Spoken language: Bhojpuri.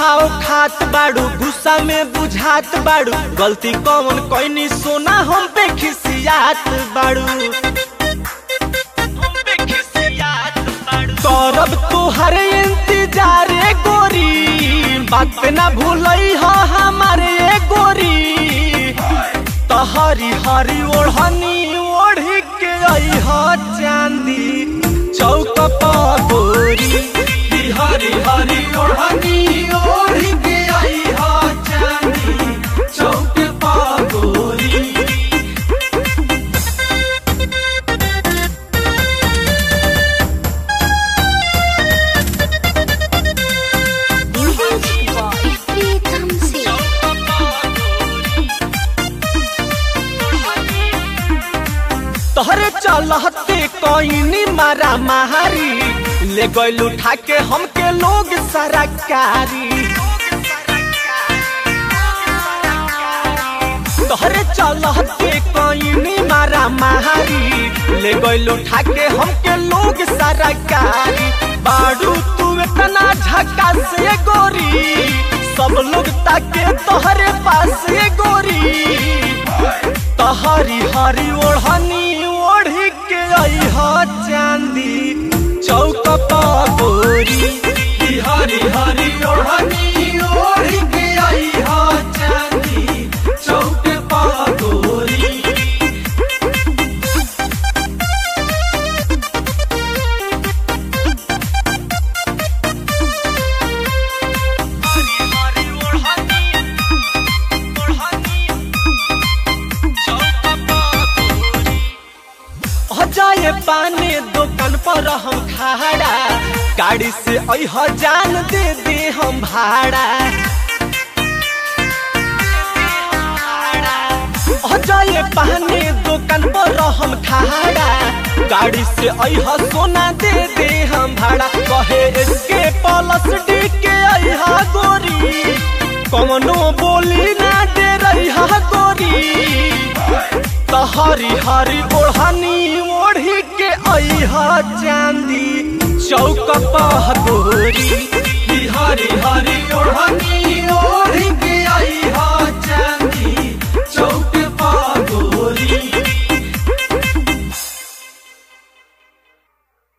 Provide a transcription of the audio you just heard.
भाव खात बाड़ू गुस्सा में बुझात बाड़ू गलती कौन कोई सोना हम पे खिसियात बाड़ू करब तुहर इंतजार ए गोरी बात पे ना भूलई हो हमारे ए गोरी तहरी हरी ओढ़नी ओढ़ी के आई हो चांदी चौक पर गोरी हरी हरी ओढ़नी ओढ़ी के आई हो चांदी चौक पर गोरी Music Boy Pritam Singh. तोहरे चलते कोई मारा मारी ले गइल उठा के हमके लोग सरकारी तोहरे चलते कोई मारा मारी ले गइल उठा के हमके लोग सरकारी बाड़ू तू इतना झक्का से गोरी सब लोग ताके तोहरे पास ये गोरी तहरी हरी ओढ़नी ओढ़ी के आई हो चांदी चौक पर गोरी की हरी हरी ओढ़नी ओढ़ी के आई हो चांदी चौक पर गोरी हरी हरी ओढ़नी ओढ़नी जाए पाने दुकान पर हम खाड़ा गाड़ी से अह जान दे दे हम भाड़ा अह जाए पाने दुकान पर हम खाड़ा गाड़ी से अह सोना दे दे हम भाड़ा कहे इसके प्लस डी के अहा गोरी कमनो बोली ना दे रही गोरी तहरी हरी ओढ़नी ओढ़ी के अहा चांदी चौक पर गोरी हरी हरी ओढ़नी ओढ़ी के